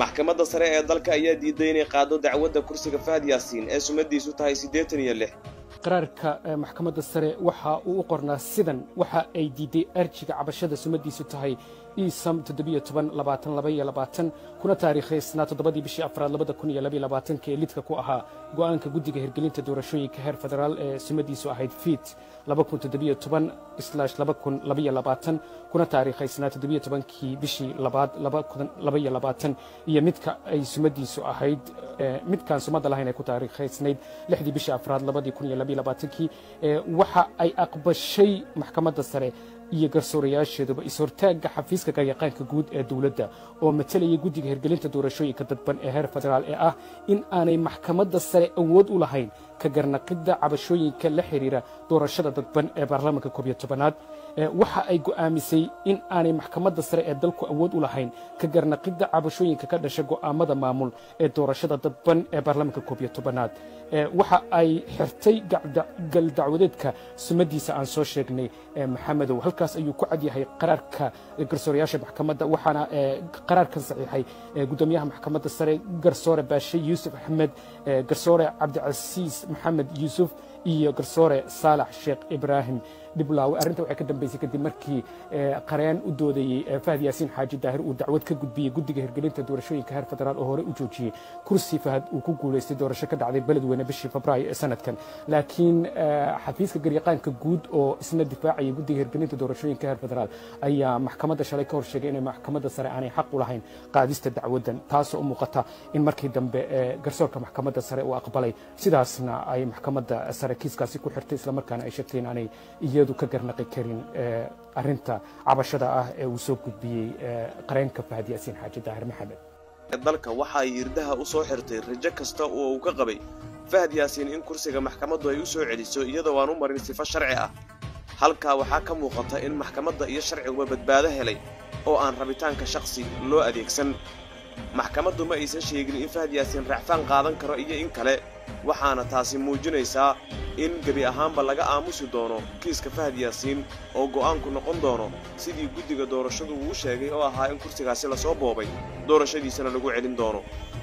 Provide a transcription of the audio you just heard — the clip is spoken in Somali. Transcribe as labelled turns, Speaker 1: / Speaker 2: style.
Speaker 1: maxkamadda sare ee dalka ayaa diiday inay qaado dacwadda kursiga fahad yaasiin ee sumadiisu tahay siddeetan iyo lix
Speaker 2: qaraarka maxkamadda sare waxa uu u qornaa sidan waxa ay diiday arjiga cabashada sumadiisu tahay isam kuna taariikhaysnaa toddobadii bishii afraad ee lidka ku ahaa go'aanka guddiga hirgelinta doorashooyinka heer federaal ee sumadiisu ahayd fiit kuna taariikhaysnaa toddobiytobankii bishii labaad iyo midka ay sumadiisu ahayd midkaan sumada lahayn ay ku taariikhaysnayd lixdii bishii afraad kii waxa ay aqbashay maxkamadda sare iyo garsoorayaasheeduba is-hortaagga xafiiska garyaqaanka guud ee dowladda oo matalayay guddiga hirgelinta doorashooyinka dadban ee heer federaal ee ah in aanay maxkamadda sare awood u lahayn ka garnaqidda cabashooyinka la xiriira doorashada dadban ee baarlamaanka koob iyo tobanaad waxa ay go'aamisay in aanay maxkamadda sare ee dalku awood u lahayn ka garnaqidda cabashooyinka ka dhasha go'aamada maamul ee doorashada dadban ee baarlamaanka koob iyo tobanaad waxa ay xirtay galdacwadeedka sumadiisa aan soo sheegnay maxamedow halkaas ayuu ku cad yahay qaraarka garsoorayaasha maxkamadda waxaana qaraarkan saxiixay gudoomiyaha maxkamadda sare garsoore baashe yuusuf axmed garsoore cabdicasiis maxamed yuusuf iyo garsoore saalax sheekh ibraahim dhiblaawe arrinta waxay ka dambaysay kadib markii qareen u doodayey fahad yaasiin xaaji daahir uu dacwad ka gudbiyey guddiga hirgelinta doorashooyinka heer federaal oo hore u joojiyey kursi fahad uu ku guulaystay doorasho ka dhacday beledweyne bishii febraayo ee sanadkan laakiin xafiiska garyaqaanka guud oo isna difaacayay guddiga hirgelinta doorashooyinka heer federaal ayaa maxkamadda shalay ka hor sheegay inay maxkamadda sare aanay xaq u lahayn qaadista dacwaddan taasoo u muuqata in markii dambe garsoorka maxkamadda sare uu aqbalay sidaasna ay maxkamadda sare kiiskaasi ku xirtay islamarkaana ay sheegtay in aanay iyadu ka garnaqi karin arinta cabashada ah ee uu soo gudbiyey qareenka fahad yaasiin xaaji daahir maxamed
Speaker 1: dalka waxa ay irdaha u soo xirtay rajo kasta oo uu ka qabay fahad yaasiin in kursiga maxkamaddu ay u soo celiso iyadoo aan u marin sifo sharci ah halkaa waxaa ka muuqata in maxkamadda iyo sharciguba badbaado helay oo aan rabitaanka shakhsi loo adeegsan maxkamaddu ma aysan sheegin in fahad yaasiin raacfaan qaadan karo iyo in kale waxaana taasi muujinaysaa in gebi ahaanba laga aamusi doono kiiska fahad yaasiin oo go'aanku noqon doono sidii guddiga doorashadu uu sheegay oo ahaa in kursigaasi lasoo boobay doorashadiisana lagu celin doono